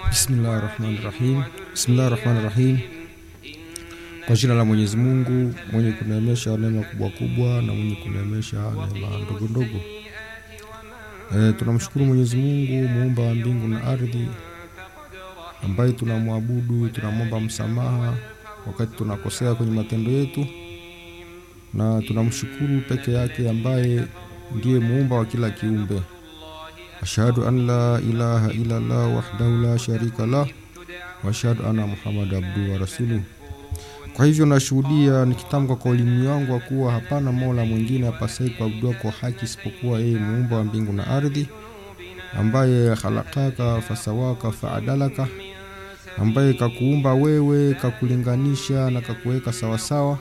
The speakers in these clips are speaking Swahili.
Bismillahi rahmani rahim. Bismillahi rahmani rahim. Kwa jina la Mwenyezi Mungu mwenye kuneemesha neema kubwa kubwa na mwenye kuneemesha neema ndogo ndogo. E, tunamshukuru Mwenyezi Mungu muumba wa mbingu na ardhi, ambaye tunamwabudu, tunamwomba msamaha wakati tunakosea kwenye matendo yetu, na tunamshukuru peke yake ambaye ndiye muumba wa kila kiumbe. Ashhadu an la ilaha illa Allah wahdahu la sharika lah wa ashhadu anna Muhammad abduhu wa rasuluh. Kwa hivyo nashuhudia nikitamka kwa ulimi wangu wa kuwa hapana mola mwingine apasai kuabudiwa kwa haki isipokuwa yeye muumba wa mbingu na ardhi, ambaye khalakaka fasawaka faadalaka, ambaye kakuumba wewe kakulinganisha na kakuweka sawasawa,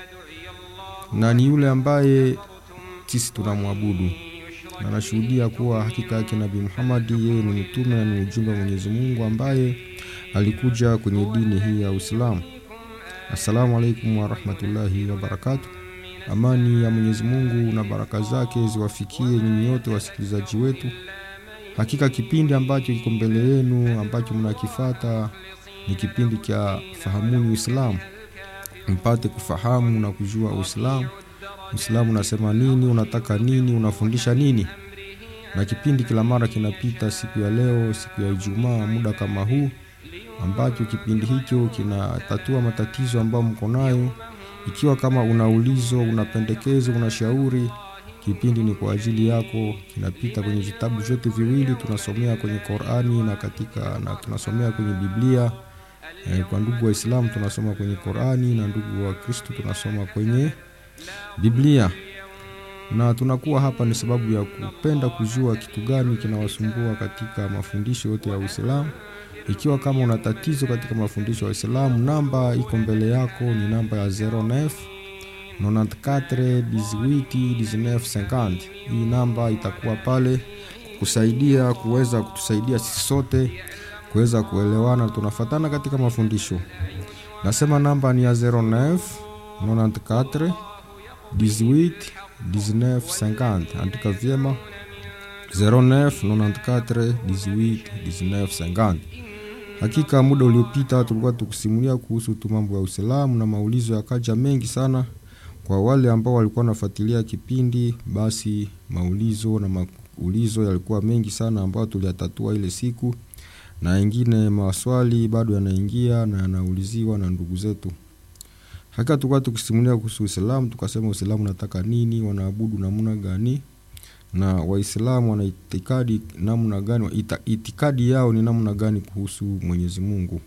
na ni yule ambaye sisi tunamwabudu na nashuhudia kuwa hakika yake Nabii Muhammad yeye ni mtume na ni ujumbe wa Mwenyezi Mungu ambaye alikuja kwenye dini hii ya Uislamu. Assalamu alaikum warahmatullahi wabarakatu. Amani ya Mwenyezi Mungu na baraka zake ziwafikie nyinyi wote wasikilizaji wetu. Hakika kipindi ambacho kiko mbele yenu ambacho mnakifata ni kipindi cha Fahamuni Uislamu, mpate kufahamu na kujua Uislamu. Uislamu unasema nini, unataka nini, unafundisha nini. Na kipindi kila mara kinapita siku ya leo, siku ya Ijumaa, muda kama huu ambacho kipindi hicho kinatatua matatizo ambayo mko nayo. Ikiwa kama una ulizo, una pendekezo, una shauri, kipindi ni kwa ajili yako. Kinapita kwenye vitabu vyote viwili, tunasomea kwenye Qur'ani na katika na tunasomea kwenye Biblia. E, kwa ndugu Waislamu tunasoma kwenye Qur'ani na ndugu wa Kristo tunasoma kwenye Biblia. Na tunakuwa hapa ni sababu ya kupenda kujua kitu gani kinawasumbua katika mafundisho yote ya Uislamu. Ikiwa kama una tatizo katika mafundisho ya Uislamu, namba iko mbele yako ni namba ya 09 94 18 19 50. Hii namba itakuwa pale kusaidia kuweza kutusaidia sisi sote kuweza kuelewana, tunafatana katika mafundisho. Nasema namba ni ya 09 94 18 19 50. Andika vyema 09 94 18 19 50. Hakika muda uliopita tulikuwa tukisimulia kuhusu tu mambo ya Uislamu na maulizo yakaja mengi sana. Kwa wale ambao walikuwa wanafuatilia kipindi, basi maulizo na maulizo yalikuwa mengi sana ambayo tuliyatatua ile siku, na wengine maswali bado yanaingia na yanauliziwa na ndugu zetu. Hakika tulikuwa tukisimulia kuhusu Uislamu, tukasema Uislamu unataka nini, wanaabudu namna gani na Waislamu wana itikadi namna gani, ita, itikadi yao ni namna gani kuhusu Mwenyezi Mungu.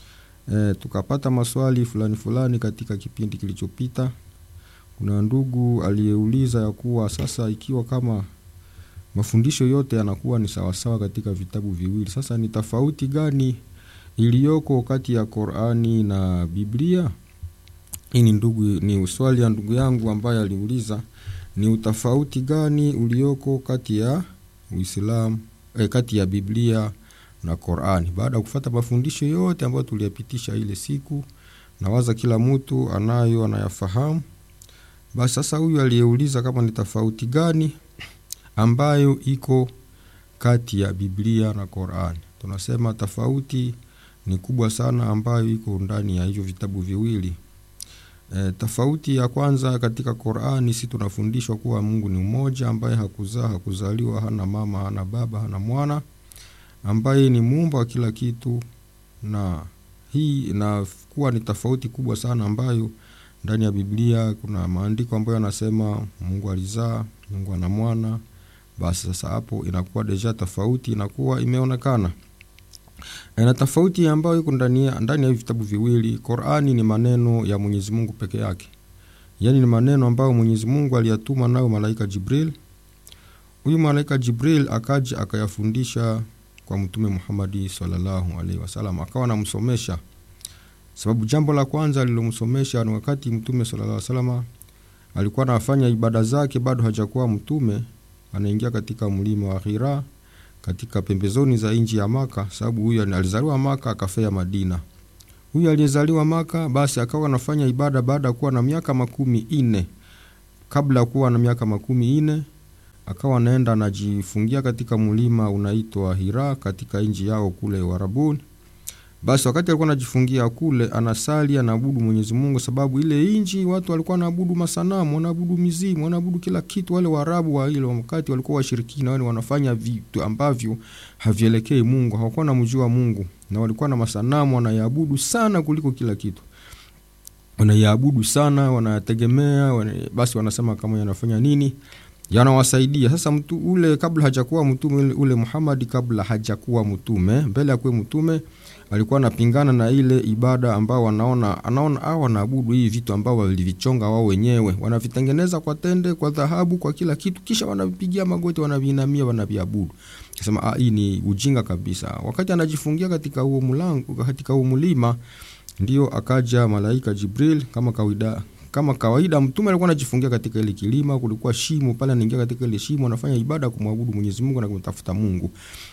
E, tukapata maswali fulani fulani katika kipindi kilichopita. Kuna ndugu aliyeuliza ya kuwa sasa, ikiwa kama mafundisho yote yanakuwa ni sawasawa katika vitabu viwili, sasa ni tofauti gani iliyoko kati ya Qur'ani na Biblia? Hii ni ndugu, ni swali ya ndugu yangu ambaye aliuliza ni utofauti gani ulioko kati ya Uislamu eh, kati ya Biblia na Qur'ani. Baada ya kufuata mafundisho yote ambayo tuliyapitisha ile siku, nawaza kila mtu anayo anayafahamu. Basi sasa huyu aliyeuliza kama ni tofauti gani ambayo iko kati ya Biblia na Qur'ani, tunasema tofauti ni kubwa sana ambayo iko ndani ya hivyo vitabu viwili. E, tofauti ya kwanza katika Qur'ani, si tunafundishwa kuwa Mungu ni mmoja, ambaye hakuzaa, hakuzaliwa, hana mama, hana baba, hana mwana, ambaye ni muumba wa kila kitu, na hii inakuwa ni tofauti kubwa sana ambayo ndani ya Biblia kuna maandiko ambayo yanasema Mungu alizaa, Mungu ana mwana. Basi sasa hapo inakuwa deja tofauti inakuwa imeonekana na tofauti ambayo iko ndani ndani ya vitabu viwili. Qur'ani ni maneno ya Mwenyezi Mungu peke yake, yaani ni maneno ambayo Mwenyezi Mungu aliyatuma nayo malaika Jibril. Huyu malaika Jibril akaja akayafundisha kwa Mtume Muhammad sallallahu alaihi wasallam, akawa anamsomesha. Sababu jambo la kwanza alilomsomesha ni wakati Mtume sallallahu alaihi wasallam alikuwa anafanya ibada zake, bado hajakuwa mtume, anaingia katika mlima wa Hira katika pembezoni za nchi ya Maka, sababu huyu alizaliwa Maka akafea Madina. Huyu aliyezaliwa Maka basi akawa anafanya ibada baada ya kuwa na miaka makumi ine. Kabla ya kuwa na miaka makumi ine akawa anaenda anajifungia katika mlima unaitwa Hira katika nchi yao kule Uarabuni. Basi wakati alikuwa anajifungia kule, anasali anaabudu Mwenyezi Mungu, sababu ile nchi watu walikuwa wanaabudu masanamu, wanaabudu mizimu, wanaabudu kila kitu. Wale Waarabu wa ile wakati walikuwa washirikina, wale wanafanya vitu ambavyo havielekei Mungu, hawakuwa namjua Mungu na walikuwa na masanamu wanayaabudu sana kuliko kila kitu wanaiabudu sana, wanategemea wana, basi wanasema kama yanafanya nini, yanawasaidia. Sasa mtu ule kabla hajakuwa mtume ule, ule Muhammad kabla hajakuwa mtume, mbele ya kuwa mtume alikuwa anapingana na ile ibada ambao wanaona anaona hao wanaabudu hii vitu ambao walivichonga wao wenyewe, wanavitengeneza kwa tende, kwa dhahabu, kwa kila kitu, kisha wanavipigia magoti, wanaviinamia, wanaviabudu. Akasema ah, hii ni ujinga kabisa. Wakati anajifungia katika huo mlango, katika huo mlima ndio akaja malaika Jibril kama kawaida kama kawaida mtume alikuwa anajifungia katika ile kilima, kulikuwa shimo pale, anaingia katika ile shimo, anafanya ibada kumwabudu Mwenyezi Mungu na kumtafuta Mungu.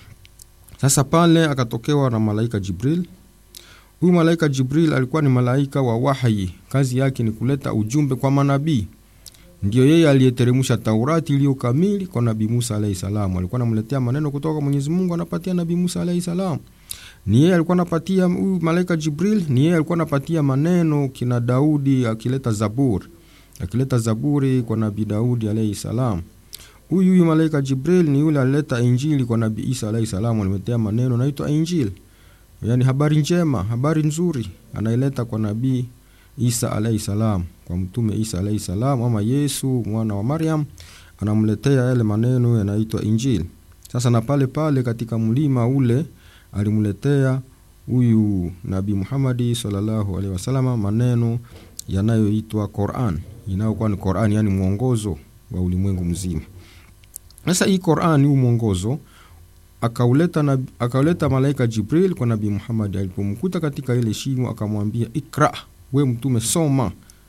Sasa pale akatokewa na malaika Jibril. Huyu malaika Jibril alikuwa ni malaika wa wahyi, kazi yake ni kuleta ujumbe kwa manabii. Ndio yeye aliyeteremsha Taurati iliyo kamili kwa Nabii Musa alayhi salam. Alikuwa anamletea maneno kutoka kwa Mwenyezi Mungu, anapatia Nabii Musa alayhi salam ni yeye alikuwa anapatia huyu malaika Jibril, ni yeye alikuwa anapatia maneno kina Daudi akileta Zaburi, akileta Zaburi kwa Nabii Daudi alayhi salam. Huyu huyu malaika Jibril ni yule alileta Injili kwa Nabii Isa alayhi salam, alimetea maneno naitwa Injili, yani habari njema, habari nzuri, anaileta kwa Nabii Isa alayhi salam, kwa mtume Isa alayhi salam, ama Yesu mwana wa Maryam, anamletea yale maneno yanaitwa Injili. Sasa na pale pale katika mlima ule alimletea huyu Nabii Muhammadi sallallahu alaihi wasallam maneno yanayoitwa Quran, inayokuwa ni Quran, yani mwongozo wa ulimwengu mzima. Sasa hii Quran, huu mwongozo akauleta na, akauleta malaika Jibril kwa Nabii Muhammad. Alipomkuta katika ile shimo, akamwambia ikra, we mtume, soma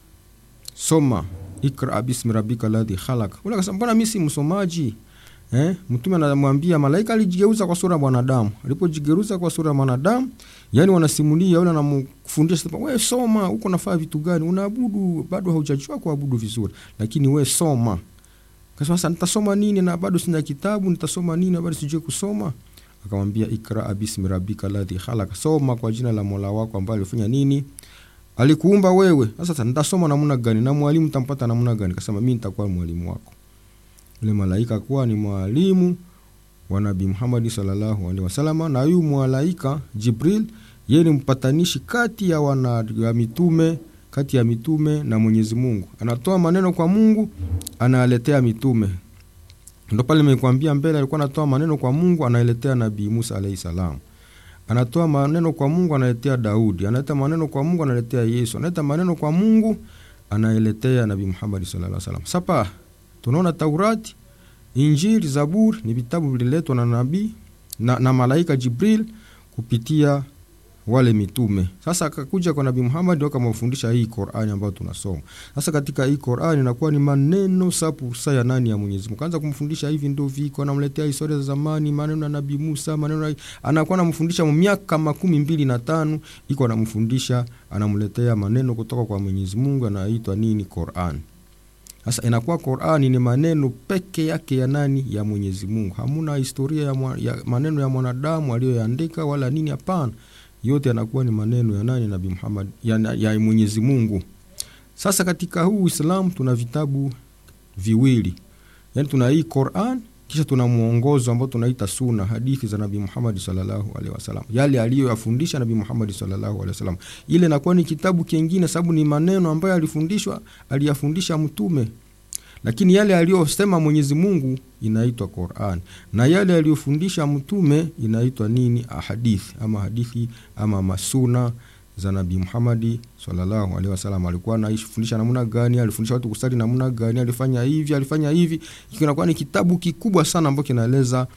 soma, ikra bismi rabbika ladhi khalaq. Ule akasema mbona mimi si msomaji? Eh, mtume anamwambia malaika alijigeuza kwa sura ya mwanadamu. Alipojigeuza kwa sura ya mwanadamu, yani wanasimulia yule anamfundisha sema, wewe soma, huko nafaa vitu gani? Unaabudu bado haujajua kuabudu vizuri, lakini we soma. Kasema sasa nitasoma nini na bado sina kitabu, nitasoma nini na bado sijui kusoma? Akamwambia ikra bismi rabbika ladhi khalaq, soma kwa jina la Mola wako ambaye alifanya nini? Alikuumba wewe. Sasa nitasoma namna gani? Na mwalimu tampata namna gani? Kasema mimi nitakuwa mwalimu wako yule malaika kuwa ni mwalimu wa Nabii Muhammad sallallahu alaihi wasallam, na huyu malaika Jibril yeye ni mpatanishi kati ya wana ya mitume kati ya mitume na Mwenyezi Mungu. Anatoa maneno kwa Mungu, analetea mitume. Ndio pale nimekwambia mbele, alikuwa anatoa maneno kwa Mungu, analetea Nabii Musa alaihi salam. Anatoa maneno kwa Mungu, analetea Daudi. Analeta maneno kwa Mungu, analetea Yesu. Analeta maneno kwa Mungu, anaeletea Nabii Muhammad sallallahu alaihi wasallam. Sapa tunaona Taurati, Injili, Zaburi ni vitabu vililetwa na nabii na, na malaika Jibril kupitia wale mitume. Sasa akakuja kwa Nabii Muhammad akamfundisha hii Qur'ani ambayo tunasoma. Sasa katika hii Qur'ani inakuwa ni maneno sapu sa ya nani ya Mwenyezi Mungu. Kaanza kumfundisha hivi ndio viko, anamletea historia za zamani, maneno ya Nabii Musa, maneno ya, anakuwa anamfundisha miaka makumi mbili na tano iko anamfundisha, anamletea maneno kutoka kwa Mwenyezi Mungu anaitwa nini Qur'ani. Sasa inakuwa Qur'ani ni maneno peke yake ya nani? Ya Mwenyezi Mungu. Hamuna historia ya, mwa, ya maneno ya mwanadamu aliyoyaandika wala nini, hapana. Yote yanakuwa ni maneno ya nani? Nabii Muhammad ya, ya Mwenyezi Mungu. Sasa katika huu Uislamu tuna vitabu viwili, yaani tuna hii Qur'an kisha tuna mwongozo ambao tunaita sunna, hadithi za Nabii Muhammad sallallahu alaihi wasallam, yale aliyoyafundisha Nabii Muhammad sallallahu alaihi wasallam. Ile inakuwa ni kitabu kingine, sababu ni maneno ambayo alifundishwa, aliyafundisha mtume, lakini yale aliyosema Mwenyezi Mungu inaitwa Qur'an, na yale aliyofundisha mtume inaitwa nini? Ahadithi ama hadithi ama masuna za Nabii Muhammad sallallahu alaihi wasallam. Alikuwa anafundisha namna gani? Alifundisha watu kusali namna gani? Alifanya hivi, alifanya hivi. Kinakuwa ni kitabu kikubwa sana ambacho kinaeleza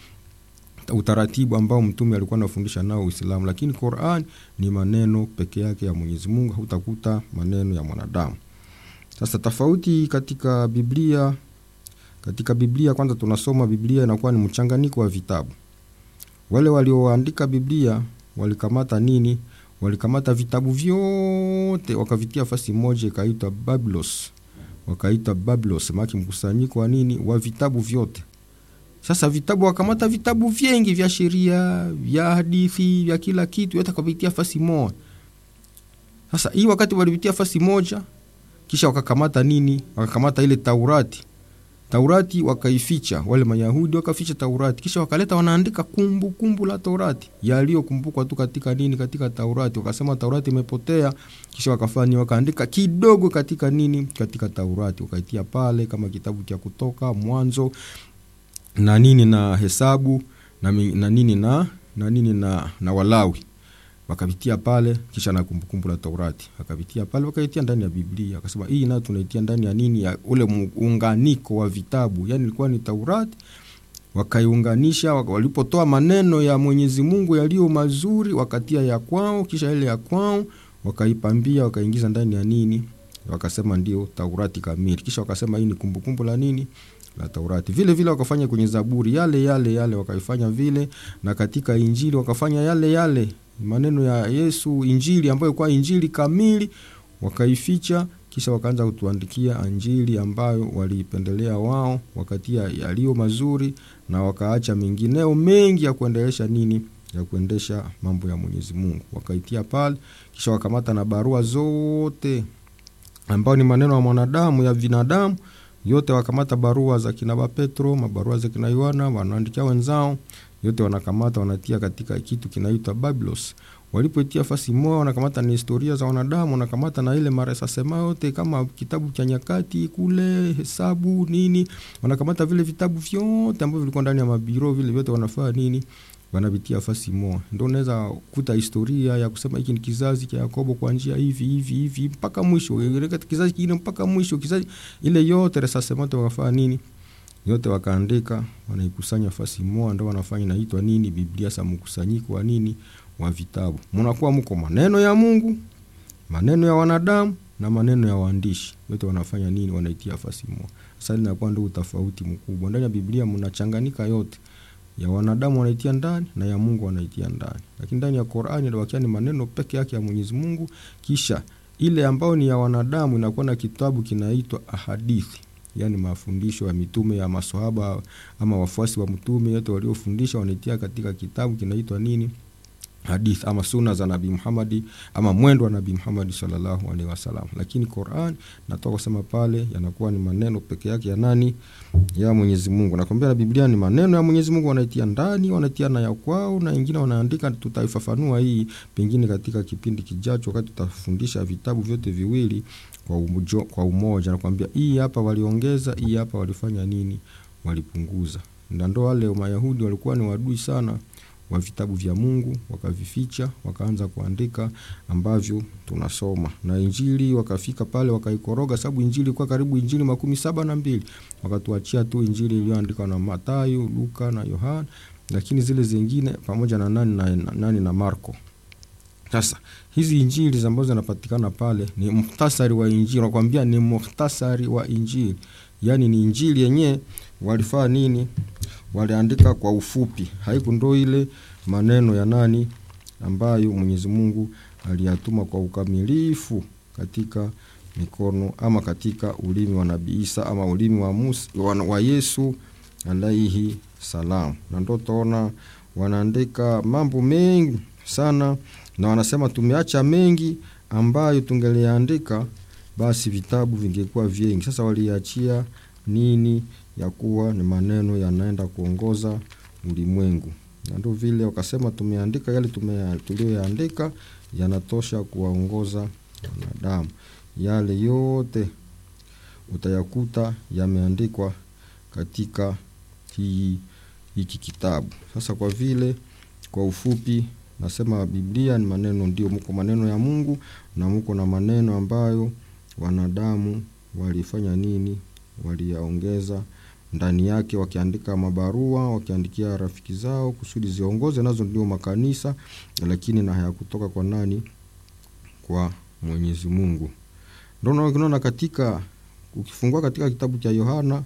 utaratibu ambao mtume alikuwa anafundisha nao Uislamu, lakini Qur'an ni maneno peke yake ya Mwenyezi Mungu, hutakuta maneno ya mwanadamu. Sasa tofauti katika Biblia, katika Biblia kwanza tunasoma Biblia inakuwa ni mchanganyiko wa vitabu. Wale walioandika Biblia walikamata nini? walikamata vitabu vyote wakavitia fasi moja, ikaitwa Biblos, wakaita Biblos, maki mkusanyiko wa nini, wa vitabu vyote. Sasa vitabu wakamata vitabu vingi vya sheria vya hadithi vya kila kitu, yote wakavitia fasi moja. Sasa hii wakati walivitia fasi moja, kisha wakakamata nini? Wakakamata ile Taurati. Taurati wakaificha, wale Mayahudi wakaficha Taurati, kisha wakaleta wanaandika kumbu kumbu la Taurati yaliyokumbukwa tu katika nini, katika Taurati. Wakasema Taurati imepotea, kisha wakafanya wakaandika kidogo katika nini, katika Taurati, wakaitia pale kama kitabu cha Kutoka, Mwanzo na nini na Hesabu na, na nini na na nini na, na Walawi wakavitia pale, kisha na kumbukumbu la Taurati wakavitia pale, wakaitia ndani ya Biblia. Akasema hii nayo tunaitia ndani ya nini, ya ule muunganiko wa vitabu, yani ilikuwa ni Taurati wakaiunganisha. Walipotoa maneno ya Mwenyezi Mungu yaliyo mazuri, wakatia ya kwao, kisha ile ya kwao wakaipambia, wakaingiza ndani ya nini, wakasema ndio Taurati kamili. Kisha wakasema hii ni kumbukumbu la nini la Taurati. Vile vile wakafanya kwenye Zaburi yale yale yale, wakaifanya vile, na katika Injili wakafanya yale yale maneno ya Yesu, Injili ambayo kwa Injili kamili wakaificha, kisha wakaanza kutuandikia Injili ambayo waliipendelea wao, wakatia yaliyo mazuri na wakaacha mengineo mengi ya kuendelesha nini, ya kuendesha mambo ya Mwenyezi Mungu, wakaitia pale, kisha wakamata na barua zote ambayo ni maneno ya mwanadamu ya binadamu yote wakamata barua za kina Petro, mabarua za kina Yohana, wanaandikia wenzao, yote wanakamata wanatia katika kitu kinaitwa Biblos. Walipoitia fasi moja, wanakamata ni historia za wanadamu, wanakamata na ile maresa sema yote kama kitabu cha Nyakati kule, Hesabu nini, wanakamata vile vitabu vyote ambavyo vilikuwa ndani ya mabiro, vile vyote wanafaa nini wanavitia fasi moja, ndo unaweza kuta historia ya kusema hiki ni kizazi cha Yakobo kwa njia hivi hivi hivi mpaka mwisho, kizazi kingine mpaka mwisho, kizazi ile yote resasemote wakafanya nini, yote wakaandika, wanaikusanya fasi moja, ndo wanafanya inaitwa nini, Biblia sa mkusanyiko wa nini, wa vitabu. Mnakuwa mko maneno ya Mungu, maneno ya wanadamu na maneno ya waandishi, yote wanafanya nini, wanaitia fasi moja. Sasa inakuwa ndio utofauti mkubwa ndani ya Biblia, mnachanganyika yote ya wanadamu wanaitia ndani na ya Mungu wanaitia ndani, lakini ndani ya Qur'ani inabakia ni maneno peke yake ya Mwenyezi Mungu. Kisha ile ambayo ni ya wanadamu inakuwa na kitabu kinaitwa ahadithi, yani mafundisho ya mitume ya maswahaba ama wafuasi wa mtume yote waliofundisha wanaitia katika kitabu kinaitwa nini, hadithi ama suna za Nabii Muhammad ama mwendo wa Nabii Muhammad sallallahu alaihi wasallam. Lakini Qur'an natoka kusema pale yanakuwa ni maneno peke yake ya nani? Ya Mwenyezi Mungu. Nakwambia na Biblia ni maneno ya Mwenyezi Mungu, wanaitia ndani, wanaitia na ya kwao, na wengine wanaandika. Tutaifafanua hii pengine katika kipindi kijacho, wakati tutafundisha vitabu vyote viwili kwa umoja, kwa umoja. Nakwambia hii hapa waliongeza, hii hapa walifanya nini, walipunguza. Na ndo wale Mayahudi walikuwa ni wadui sana wa vitabu vya Mungu wakavificha, wakaanza kuandika ambavyo tunasoma na Injili wakafika pale wakaikoroga, sababu Injili ilikuwa karibu Injili makumi saba na mbili wakatuachia tu Injili iliyoandikwa na Mathayo, Luka na Yohana, lakini zile zingine pamoja na nani na, na, nani na Marko. Sasa hizi Injili ambazo zinapatikana pale ni muhtasari wa Injili, nakwambia ni muhtasari wa Injili, yaani ni Injili yenyewe walifaa nini waliandika kwa ufupi, haiku ndo ile maneno ya nani ambayo Mwenyezi Mungu aliyatuma kwa ukamilifu katika mikono ama katika ulimi wa Nabii Isa ama ulimi wa, Musa, wa, wa Yesu alaihi salam. Na ndo taona wanaandika mambo mengi sana, na wanasema tumeacha mengi ambayo tungeliandika, basi vitabu vingekuwa vingi. Sasa waliachia nini ya kuwa ni maneno yanaenda kuongoza ulimwengu, na ndio vile wakasema tumeandika yale tuliyoyaandika yanatosha kuwaongoza wanadamu. Yale yote utayakuta yameandikwa katika hii hiki kitabu. Sasa kwa vile kwa ufupi nasema Biblia ni maneno, ndio mko maneno ya Mungu na mko na maneno ambayo wanadamu walifanya nini, waliyaongeza ndani yake wakiandika mabarua wakiandikia rafiki zao kusudi ziongoze nazo, ndio makanisa, lakini na hayakutoka kwa nani? Kwa Mwenyezi Mungu. Ndio unaona katika ukifungua katika kitabu cha Yohana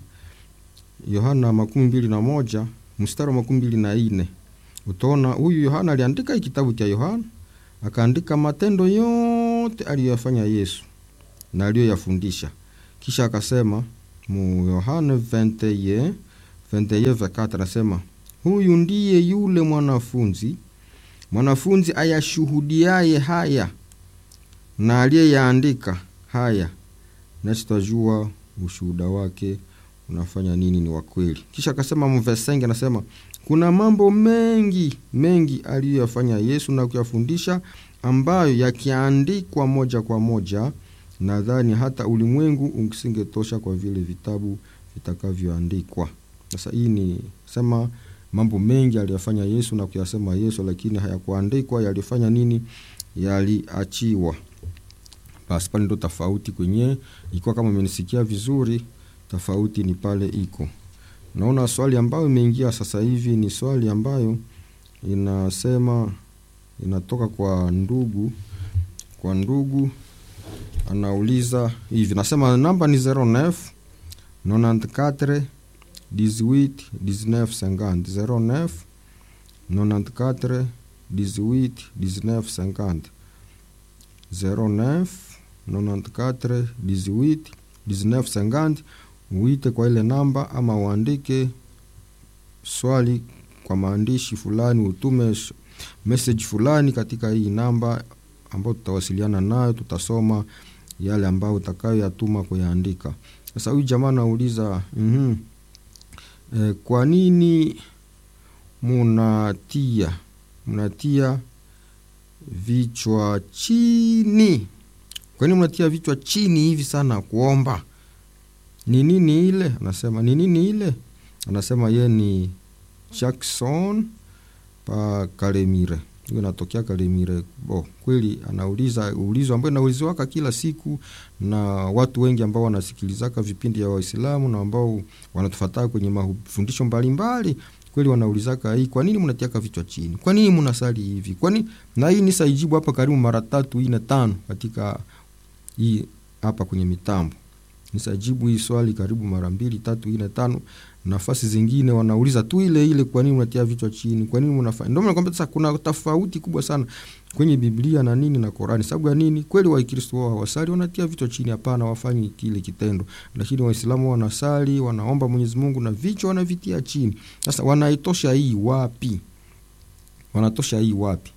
Yohana makumi mbili na moja mstari wa makumi mbili na nne utaona huyu Yohana aliandika hii kitabu cha Yohana akaandika matendo yote aliyoyafanya Yesu na aliyoyafundisha, kisha akasema mu Yohana 21 21 anasema huyu ndiye yule mwanafunzi mwanafunzi ayashuhudiaye haya na aliyeyaandika haya, nasi twajua ushuhuda wake unafanya nini, ni wa kweli. Kisha akasema mvesenge, anasema kuna mambo mengi mengi aliyoyafanya Yesu na kuyafundisha, ambayo yakiandikwa moja kwa moja, nadhani hata ulimwengu usingetosha kwa vile vitabu vitakavyoandikwa. Sasa hii ni sema mambo mengi aliyofanya Yesu na kuyasema Yesu, lakini hayakuandikwa. Yalifanya nini? Yaliachiwa. Basi pale ndo tofauti kwenye ikiwa, kama umenisikia vizuri, tofauti ni pale iko. Naona swali ambayo imeingia sasa hivi ni swali ambayo inasema inatoka kwa ndugu, kwa ndugu anauliza hivi, nasema namba ni 09 94 18 19 50 09 94 18 19 50 09 94 18 19 50. Uite kwa ile namba ama uandike swali kwa maandishi fulani, utume message fulani katika hii namba ambayo tutawasiliana nayo, tutasoma yale ambayo utakayoyatuma kuyaandika. Sasa huyu jamaa anauliza mm -hmm. E, kwa nini munatia munatia vichwa chini? Kwa nini munatia vichwa chini hivi sana kuomba? Ni nini ile? Anasema ni nini ile? Anasema ye ni Jackson pa Kalemire, hiyo natokea Kalemire. Bo, kweli anauliza ulizo ambayo inauliziwaka kila siku na watu wengi ambao wanasikilizaka vipindi vya Waislamu na ambao wanatufataa kwenye mafundisho mbalimbali kweli wanaulizaka hii, kwa nini mnatiaka vichwa chini? Kwa nini mnasali hivi? Kwa nini? Na hii ni saijibu hapa karibu mara tatu ine tano katika hii hapa kwenye mitambo nisajibu hii swali karibu mara mbili tatu ine tano. Nafasi zingine wanauliza tu ile ile, kwa nini mnatia vichwa chini? Kwa nini mnafanya? Ndio nakwambia sasa, kuna tofauti kubwa sana kwenye Biblia na nini na Qurani. Sababu ya nini? Kweli Wakristo wao hawasali wanatia vichwa chini? Hapana, wafanyi kile kitendo, lakini Waislamu wanasali, wanaomba Mwenyezi Mungu na vichwa wanavitia chini. Sasa wanaitosha hii wapi? Wanatosha hii wapi?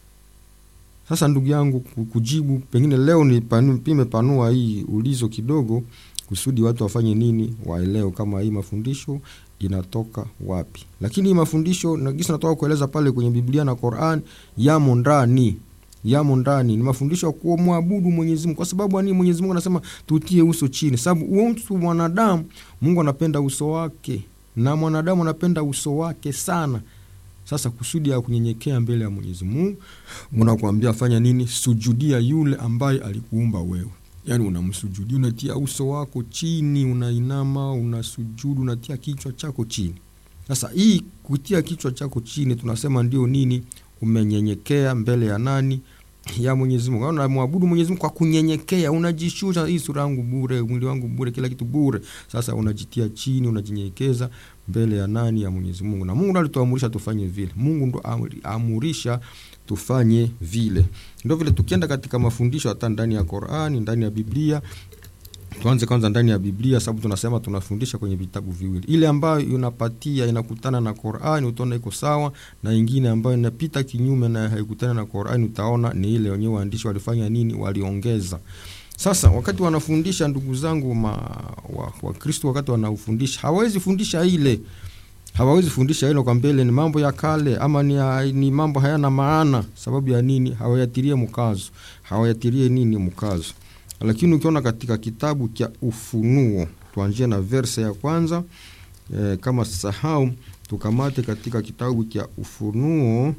Sasa ndugu yangu, kujibu pengine leo ni panu, pime panua hii ulizo kidogo, kusudi watu wafanye nini, waelewe kama hii mafundisho inatoka wapi. Lakini hii mafundisho nagisa natoka kueleza pale kwenye Biblia na Qur'an, yamo ndani yamo ndani, ni mafundisho ya kumwabudu Mwenyezi Mungu. Kwa sababu ani Mwenyezi Mungu anasema tutie uso chini, sababu uso mwanadamu, Mungu anapenda uso wake na mwanadamu anapenda uso wake sana. Sasa kusudi ya kunyenyekea mbele ya Mwenyezi Mungu, unakuambia fanya nini? Sujudia yule ambaye alikuumba wewe. Yaani unamsujudia, unatia uso wako chini, unainama, unasujudu, unatia kichwa chako chini. Sasa hii kutia kichwa chako chini tunasema ndio nini? Umenyenyekea mbele ya nani? Ya Mwenyezi Mungu. Unamwabudu Mwenyezi Mungu kwa kunyenyekea, unajishusha, hii sura yangu bure, mwili wangu bure, kila kitu bure. Sasa unajitia chini, unajinyenyekeza mbele ya nani? Ya Mwenyezi Mungu. Na Mungu ndo alituamurisha tufanye vile. Mungu ndo amurisha tufanye vile. Ndio vile tukienda katika mafundisho hata ndani ya Qur'ani, ndani ya Biblia, tuanze kwanza ndani ya Biblia sababu tunasema tunafundisha kwenye vitabu viwili. Ile ambayo inapatia inakutana na Qur'ani utaona iko sawa, na ingine ambayo inapita kinyume na haikutana na Qur'ani utaona ni ile wenyewe waandishi walifanya nini, waliongeza. Sasa wakati wanafundisha ndugu zangu ma Wakristo wa wakati wanaufundisha hawawezi fundisha ile hawawezi fundisha hilo kwa mbele, ni mambo ya kale ama ni, ni mambo hayana maana. Sababu ya nini? Hawayatirie mkazo, hawayatirie nini mkazo. Lakini ukiona katika kitabu cha Ufunuo, tuanzie na verse ya kwanza e, kama sahau tukamate katika kitabu cha Ufunuo,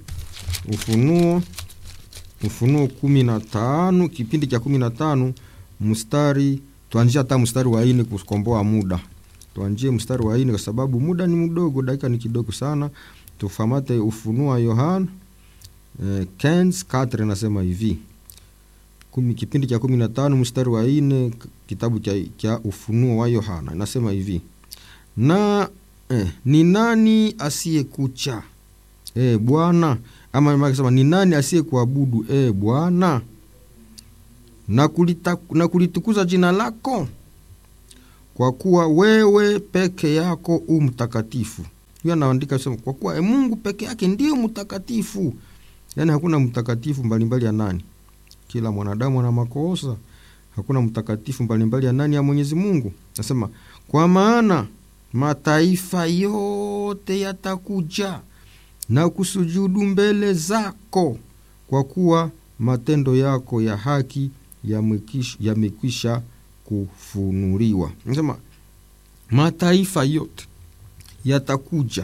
Ufunuo, Ufunuo kumi na tano kipindi cha kumi na tano mstari tuanzie hata mstari wa nne kukomboa muda tuanjie mstari wa nne kwa sababu muda ni mdogo, dakika ni kidogo sana. Tufamate Ufunuo wa Yohana eh, Kens Katre nasema hivi kumi, kipindi cha kumi na tano mstari wa nne kitabu cha, cha Ufunuo wa Yohana nasema hivi na eh, ni nani asiyekucha eh, Bwana ama akisema ni nani asiyekuabudu eh, Bwana na kulita, na kulitukuza jina lako kwa kuwa wewe peke yako u mtakatifu. Huyo anaandika sema kwa kuwa e, Mungu peke yake ndio mtakatifu. Yaani hakuna mtakatifu mbalimbali ya nani? Kila mwanadamu ana makosa. Hakuna mtakatifu mbalimbali ya nani ya Mwenyezi Mungu. Nasema kwa maana mataifa yote yatakuja na kusujudu mbele zako, kwa kuwa matendo yako ya haki yamekwisha kufunuliwa. Nasema mataifa yote yatakuja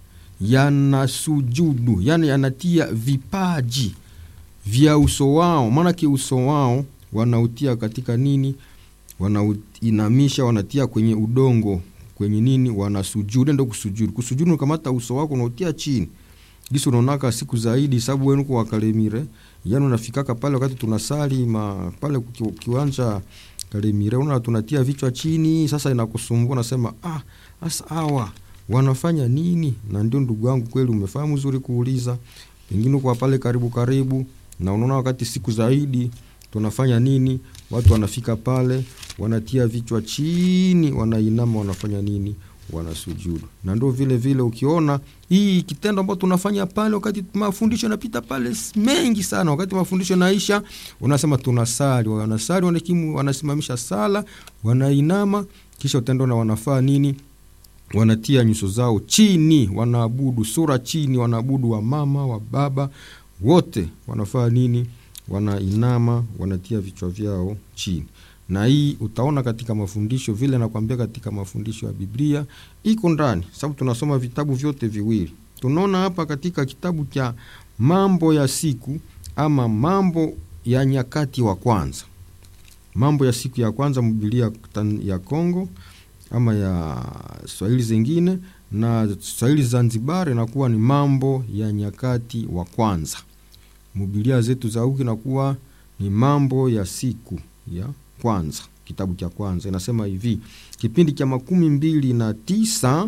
yanasujudu, yani yanatia vipaji vya uso wao, maanake uso wao wanautia katika nini? Wanauinamisha, wanatia kwenye udongo, kwenye nini? Wanasujudu. Ndo kusujudu. Kusujudu unakamata uso wako unautia chini gisi unaonaka siku zaidi sababu wenu kwa Kalemire, yani unafikaka pale wakati tunasali ma pale kiwanja Kalemire, una tunatia vichwa chini. Sasa inakusumbua nasema, ah, sasa hawa wanafanya nini? Na ndio ndugu yangu, kweli umefahamu zuri kuuliza, pengine kwa pale karibu karibu, na unaona wakati siku zaidi tunafanya nini? Watu wanafika pale wanatia vichwa chini, wanainama, wanafanya nini? wanasujudu. Na ndio vile vile ukiona hii kitendo ambacho tunafanya pale, wakati mafundisho yanapita pale mengi sana, wakati mafundisho naisha, unasema tunasali, wanasali, wanakimu, wanasimamisha sala, wanainama, kisha utendo na wanafaa nini? Wanatia nyuso zao chini, wanaabudu sura chini, wanaabudu wa mama wa baba wote wanafaa nini? Wanainama, wanatia vichwa vyao chini na hii utaona katika mafundisho vile nakwambia, katika mafundisho ya Biblia iko ndani, sababu tunasoma vitabu vyote viwili. Tunaona hapa katika kitabu cha Mambo ya Siku ama Mambo ya Nyakati wa Kwanza, Mambo ya Siku ya Kwanza, Biblia ya Kongo ama ya Swahili zingine, na Swahili Zanzibar inakuwa ni Mambo ya Nyakati wa Kwanza. Biblia zetu za huku inakuwa ni Mambo ya Siku ya kwanza kitabu cha kwanza inasema hivi, kipindi cha makumi mbili na tisa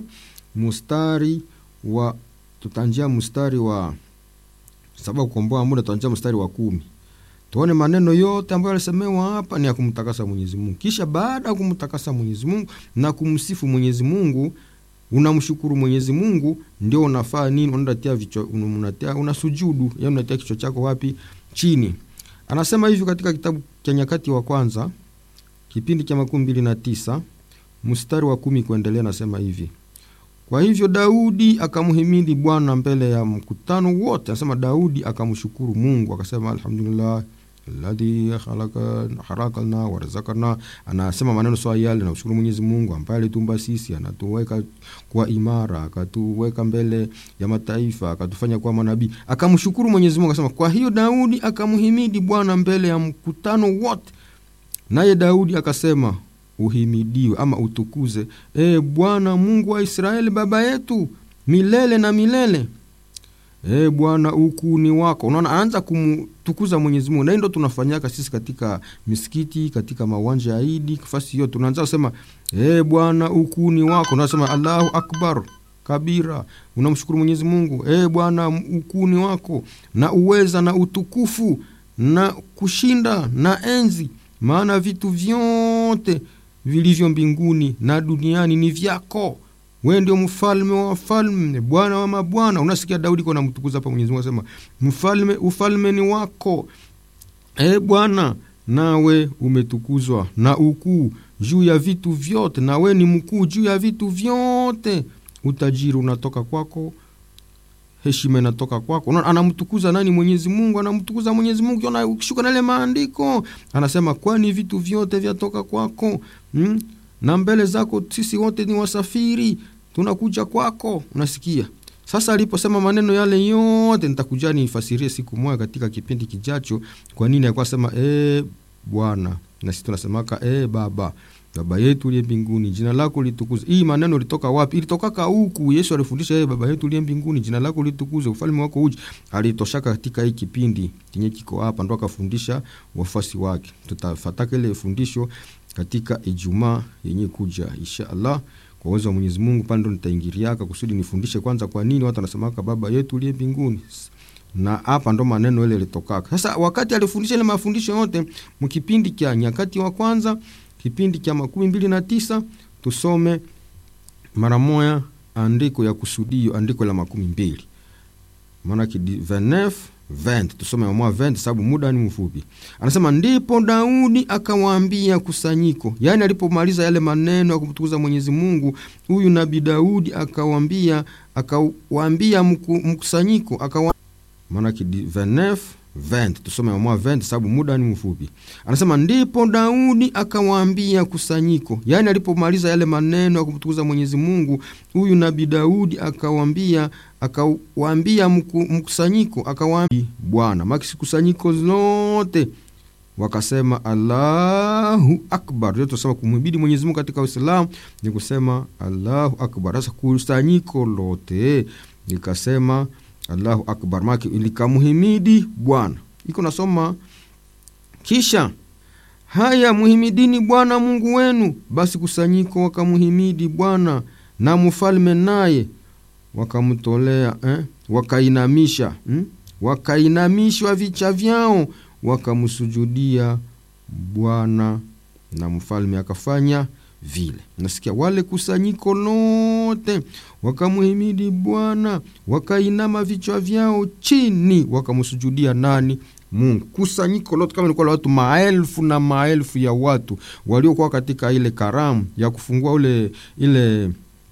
mstari wa tutanjia mstari wa sababu kukomboa muda, tutanjia mstari wa kumi. Tuone maneno yote ambayo yalisemewa hapa ni ya kumtakasa Mwenyezi Mungu. Kisha baada ya kumtakasa Mwenyezi Mungu na kumsifu Mwenyezi Mungu, unamshukuru Mwenyezi Mungu, ndio unafaa nini? Unatia vichwa, unatia unasujudu, yani unatia kichwa chako wapi? Chini. Anasema hivi katika kitabu cha Nyakati wa Kwanza kipindi cha makumi mbili na tisa mstari wa kumi kuendelea, nasema hivi: kwa hivyo Daudi akamhimidi Bwana mbele ya mkutano wote. Anasema Daudi akamshukuru Mungu akasema, alhamdulillah alladhi khalaqana warazakana. Anasema maneno sawa yale, namshukuru Mwenyezi Mungu ambaye alitumba sisi, anatuweka kwa imara, akatuweka mbele ya mataifa, akatufanya kuwa manabii. Akamshukuru Mwenyezi Mungu akasema, kwa hiyo Daudi akamhimidi Bwana mbele ya mkutano wote. Naye Daudi akasema, uhimidiwe ama utukuze, e Bwana Mungu wa Israeli baba yetu milele na milele. E Bwana, ukuu ni wako. Unaona, anaanza kumtukuza Mwenyezi Mungu, na hii ndo tunafanyaka sisi katika misikiti, katika mawanja ya Idi, nafasi hiyo tunaanza kusema e Bwana, ukuu ni wako. Unasema Allahu akbar kabira, unamshukuru Mwenyezi Mungu. E Bwana, ukuu ni wako na uweza na utukufu na kushinda na enzi, maana vitu vyote vilivyo mbinguni na duniani ni vyako wewe ndio mfalme wa wafalme, bwana wa mabwana. Unasikia Daudi kwa namtukuza hapa Mwenyezi Mungu asema, mfalme, ufalme ni wako e Bwana, nawe umetukuzwa na ukuu juu ya vitu vyote, na we ni mkuu juu ya vitu vyote. Utajiri unatoka kwako, heshima inatoka kwako. Unaona, anamtukuza nani? Mwenyezi Mungu, anamtukuza Mwenyezi Mungu. Ukiona ukishuka na ile maandiko anasema, kwani vitu vyote vyatoka kwako hmm? na mbele zako sisi wote ni wasafiri, tunakuja kwako. Unasikia sasa, aliposema maneno yale yote, nitakuja nifasirie siku moja katika kipindi kijacho, kwa nini alikuwa sema e Bwana, na sisi tunasemaka e Baba, baba yetu uliye mbinguni, jina lako litukuzwe. Hii maneno ilitoka wapi? Ilitokaka huku. Yesu alifundisha e baba yetu uliye mbinguni, jina lako litukuzwe, ufalme wako uje. Alitoshaka katika hii kipindi kenye kiko hapa, ndo akafundisha wafuasi wake. Tutafataka ile fundisho katika Ijumaa yenye kuja insha Allah, kwa uwezo wa Mwenyezi Mungu. Pale ndo nitaingiriaka kusudi nifundishe kwanza, kwa nini watu wanasemaka baba yetu uliye mbinguni, na hapa ndo maneno ile litokaka. Sasa wakati alifundisha ile mafundisho yote mkipindi cha Nyakati wa Kwanza, kipindi cha makumi mbili na tisa tusome mara moya andiko ya kusudio andiko la makumi mbili maanake 29 20 tusome mwa 20 sababu muda ni mfupi anasema ndipo daudi akawaambia kusanyiko yaani alipomaliza yale maneno ya kumtukuza mwenyezi mungu huyu nabii daudi akawaambia akawaambia mkusanyiko akawa maanake 29 20 tusome mwa 20 sababu muda ni mfupi anasema ndipo daudi akawaambia kusanyiko yaani alipomaliza yale maneno ya kumtukuza mwenyezi mungu huyu nabii daudi akawaambia akawaambia mkusanyiko akawaambia bwana maki kusanyiko zote wakasema allahu akbar yote tusema kumhibidi mwenyezi mungu katika uislamu ni kusema allahu akbar sasa kusanyiko lote likasema allahu akbar make likamhimidi bwana iko nasoma kisha haya muhimidini bwana mungu wenu basi kusanyiko wakamhimidi bwana na mfalme naye wakamtolea eh? wakainamisha hmm? wakainamishwa vicha vyao wakamsujudia bwana na mfalme akafanya vile nasikia wale kusanyiko lote wakamhimidi bwana wakainama vichwa vyao chini wakamsujudia nani mungu kusanyiko lote kama ilikuwa la watu maelfu na maelfu ya watu waliokuwa katika ile karamu ya kufungua ule ile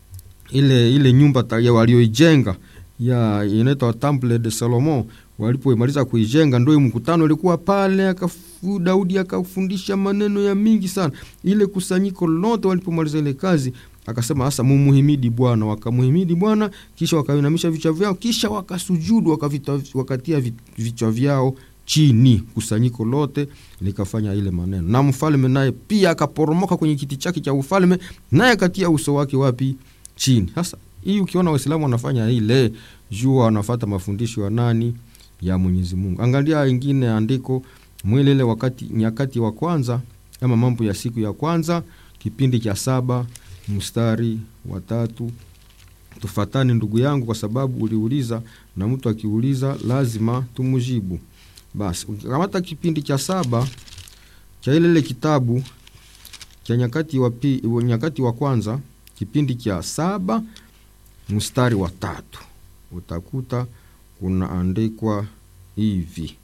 ile ile nyumba walioijenga ya inaitwa temple de solomon walipoimaliza kuijenga ndo mkutano ilikuwa pale akafu, daudi akafundisha maneno ya mingi sana ile kusanyiko lote walipomaliza ile kazi akasema sasa mumuhimidi bwana wakamuhimidi bwana kisha wakainamisha vichwa vyao kisha wakasujudu wakavita, wakatia vichwa vyao chini kusanyiko lote likafanya ile maneno na mfalme naye pia akaporomoka kwenye kiti chake cha ufalme naye akatia uso wake wapi chini sasa hii ukiona waislamu wanafanya ile jua wanafata mafundisho ya nani ya mwenyezi mungu angalia ingine andiko mwilele wakati nyakati wa kwanza ama mambo ya siku ya kwanza kipindi cha saba mstari wa tatu tufatani ndugu yangu kwa sababu uliuliza na mtu akiuliza lazima tumujibu basi ukikamata kipindi cha saba cha ilele kitabu cha nyakati wa, pi, nyakati wa kwanza kipindi cha saba mstari wa tatu utakuta kunaandikwa hivi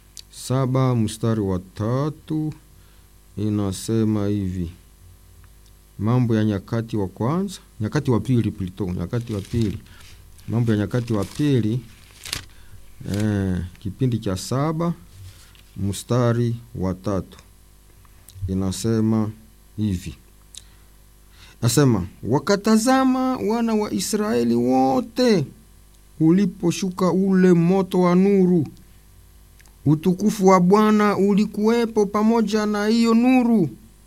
saba mstari wa tatu inasema hivi mambo ya nyakati wa kwanza nyakati wa pili plito nyakati wa pili mambo ya nyakati wa pili eh, kipindi cha saba mstari wa tatu inasema hivi nasema wakatazama wana wa israeli wote uliposhuka ule moto wa nuru utukufu wa bwana ulikuwepo pamoja na hiyo nuru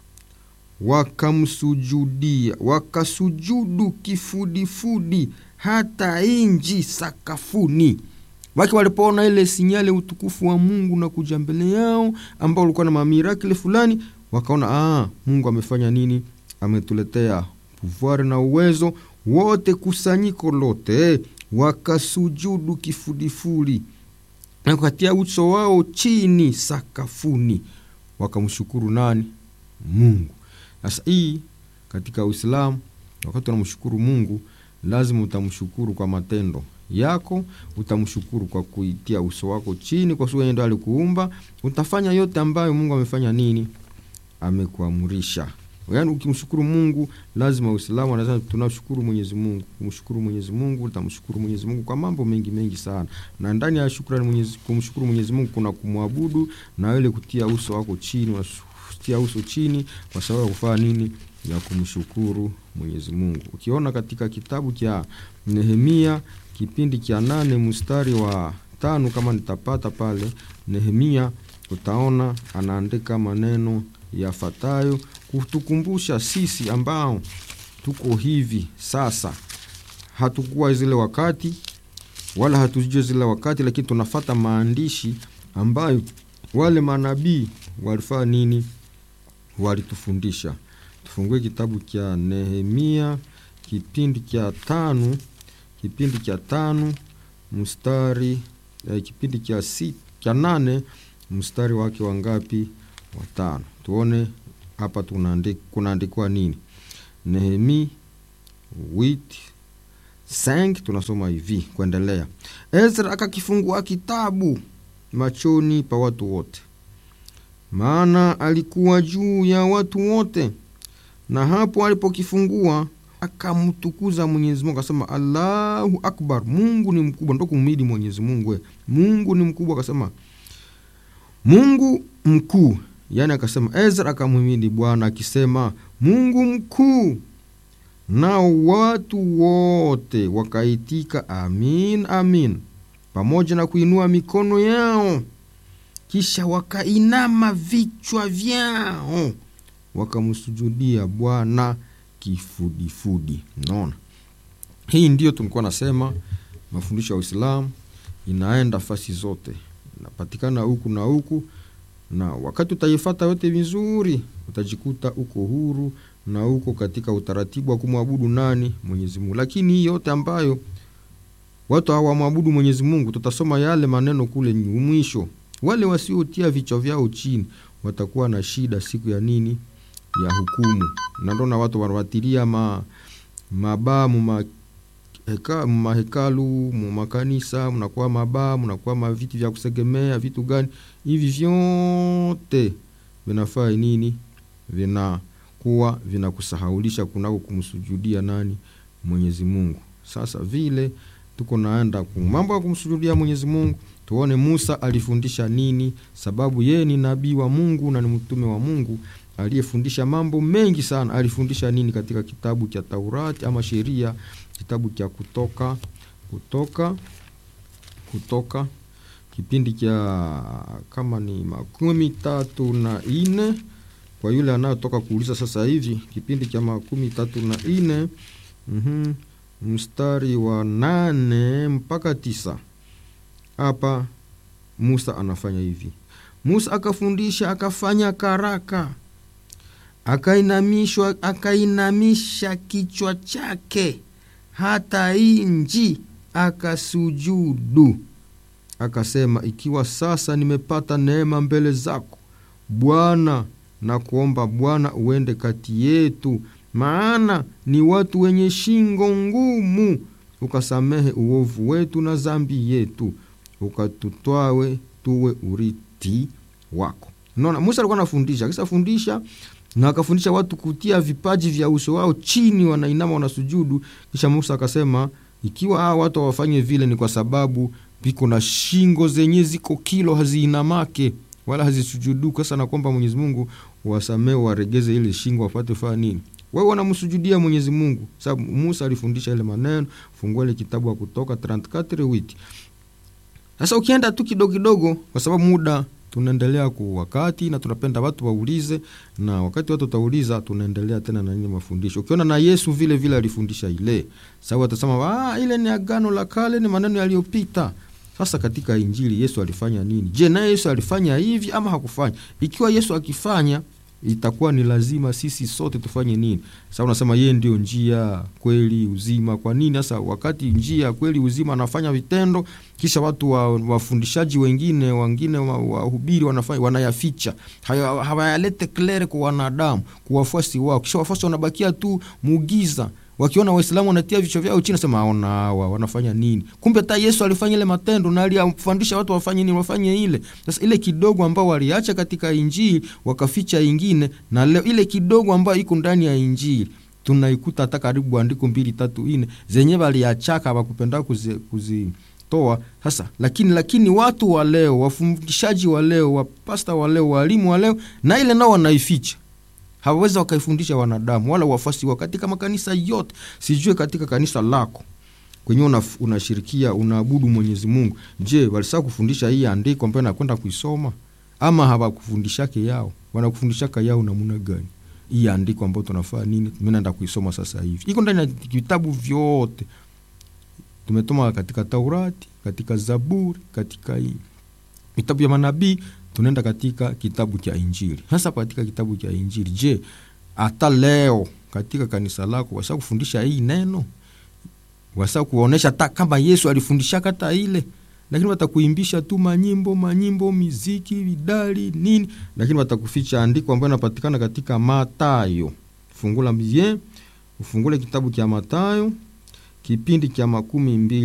wakamsujudia wakasujudu kifudifudi hata inji sakafuni wake walipoona ile sinyale utukufu wa mungu na kuja mbele yao ambao ulikuwa na mamirakili fulani wakaona aa, mungu amefanya nini ametuletea pouvoir na uwezo wote kusanyiko lote wakasujudu kifudifudi na kukatia uso wao chini sakafuni wakamshukuru nani mungu sasa hii katika uislamu wakati unamshukuru mungu lazima utamshukuru kwa matendo yako utamshukuru kwa kuitia uso wako chini kwa sababu ndo alikuumba utafanya yote ambayo mungu amefanya nini amekuamurisha yaani ukimshukuru mungu lazima uislamu anasema tunashukuru mwenyezi mungu kumshukuru mwenyezi mungu utamshukuru mwenyezi mungu kwa mambo mengi mengi sana na ndani ya shukrani mwenyezi, kumshukuru mwenyezi mungu kuna kumwabudu na ile kutia uso wako chini unatia uso chini kwa sababu ya kufanya nini ya kumshukuru mwenyezi mungu ukiona katika kitabu cha nehemia kipindi cha nane mstari wa tano kama nitapata pale nehemia utaona anaandika maneno yafatayo kutukumbusha sisi ambao tuko hivi sasa hatukuwa zile wakati wala hatujue zile wakati lakini tunafata maandishi ambayo wale manabii walifaa nini walitufundisha tufungue kitabu cha nehemia kipindi cha tano kipindi cha tano mstari eh, kipindi cha si, cha nane mstari wake wangapi watano tuone hapa kunaandikwa nini Nehemi 8 5 tunasoma hivi kuendelea. Ezra akakifungua kitabu machoni pa watu wote, maana alikuwa juu ya watu wote, na hapo alipokifungua akamtukuza Mwenyezi Mungu akasema, Allahu akbar, Mungu ni mkubwa. Ndo kumhimidi Mwenyezi Mungu, we Mungu ni mkubwa. Akasema Mungu mkuu, yani akasema Ezra akamhimidi Bwana akisema Mungu mkuu, nao watu wote wakaitika amin, amin, pamoja na kuinua mikono yao, kisha wakainama vichwa vyao wakamsujudia Bwana kifudifudi. Naona hii ndiyo tulikuwa nasema, mafundisho ya Uislamu inaenda fasi zote, inapatikana huku na huku, na wakati utaifata yote vizuri, utajikuta uko huru na uko katika utaratibu wa kumwabudu nani? Mwenyezi Mungu. Lakini hii yote ambayo watu hawamwabudu Mwenyezi Mungu, tutasoma yale maneno kule mwisho, wale wasiotia vichwa vyao chini watakuwa na shida siku ya nini? Ya hukumu. Na ndo na watu wanawatilia ma mabaa mu heka, mahekalu mu makanisa, mnakuwa mabaa, mnakuwa maviti vya kusegemea vitu gani hivi, vyote vinafaa nini? Vinakuwa vinakusahaulisha kunako kumsujudia nani? Mwenyezi Mungu. Sasa vile tuko naenda ku mambo ya kumsujudia Mwenyezi Mungu, tuone Musa alifundisha nini, sababu yeye ni nabii wa Mungu na ni mtume wa Mungu aliyefundisha mambo mengi sana. Alifundisha nini katika kitabu cha Taurati ama sheria, kitabu cha Kutoka, Kutoka, Kutoka kipindi cha kama ni makumi tatu na ine kwa yule anayotoka kuuliza sasa hivi, kipindi cha makumi tatu na ine mm-hmm, mstari wa nane mpaka tisa. Hapa Musa anafanya hivi. Musa akafundisha akafanya karaka akainamishwa akainamisha kichwa chake hata inji akasujudu, akasema, ikiwa sasa nimepata neema mbele zako Bwana, na kuomba Bwana uende kati yetu, maana ni watu wenye shingo ngumu, ukasamehe uovu wetu na zambi yetu, ukatutwawe tuwe urithi wako. Unaona, Musa alikuwa anafundisha, akishafundisha na akafundisha watu kutia vipaji vya uso wao chini, wanainama wanasujudu. Kisha Musa akasema ikiwa hawa watu hawafanye vile, ni kwa sababu viko na shingo zenye ziko kilo, haziinamake wala hazisujudu. Sasa nakwamba Mwenyezi Mungu wasamee, waregeze ile shingo, wapate faa nini? Wewe wanamsujudia Mwenyezi Mungu sababu Musa alifundisha ile maneno. Fungua ile kitabu wa Kutoka 34 wiki. Sasa ukienda tu kidogo kidogo, kwa sababu muda tunaendelea ku wakati na tunapenda watu waulize, na wakati watu watauliza, tunaendelea tena na nini mafundisho. Ukiona na Yesu vile vile alifundisha ile, sababu watasema ah, ile ni agano la kale, ni maneno yaliyopita. Sasa katika Injili Yesu alifanya nini? Je, naye Yesu alifanya hivi ama hakufanya? Ikiwa Yesu akifanya itakuwa ni lazima sisi sote tufanye nini? Sasa unasema yeye ndio njia, kweli, uzima. Kwa nini sasa wakati njia, kweli, uzima anafanya vitendo, kisha watu wa, wafundishaji wengine wengine wahubiri wanafanya wanayaficha, hawayalete klere kwa wanadamu, kwa wafuasi wao, kisha wafuasi wanabakia tu mugiza wakiona Waislamu wanatia vichwa vyao chini, nasema aona hawa wanafanya nini? Kumbe hata Yesu alifanya ile matendo na aliyafundisha watu wafanye nini, wafanye ile. Sasa ile kidogo ambao waliacha katika Injili wakaficha ingine, na leo ile kidogo ambayo iko ndani ya Injili tunaikuta hata karibu andiko mbili tatu ine zenye waliachaka hawakupenda kuzi, kuzi toa sasa. Lakini lakini watu wa leo, wafundishaji wa leo, wapasta wa leo, walimu wa leo, na ile nao wanaificha hawawezi wakaifundisha wanadamu wala wafuasi wao katika makanisa yote. Sijue katika kanisa lako kwenye unashirikia una unaabudu Mwenyezi Mungu, je, walisaa kufundisha hii andiko ambayo nakwenda kuisoma ama hawakufundishake yao? Wanakufundishaka yao namuna gani? Hii andiko ambayo tunafaa nini, mimi naenda kuisoma sasa hivi, iko ndani ya vitabu vyote tumetoma katika Taurati, katika Zaburi, katika hii vitabu vya manabii tunaenda katika kitabu cha Injili. Sasa katika kitabu cha Injili, je, hata leo katika kanisa lako wasa kufundisha hii neno, wasa kuonesha hata kama Yesu alifundisha kata ile, lakini watakuimbisha tu manyimbo manyimbo, miziki, vidali nini, lakini watakuficha andiko ambayo inapatikana katika Matayo. Fungula bien ufungule kitabu cha Mathayo kipindi cha makumi mbili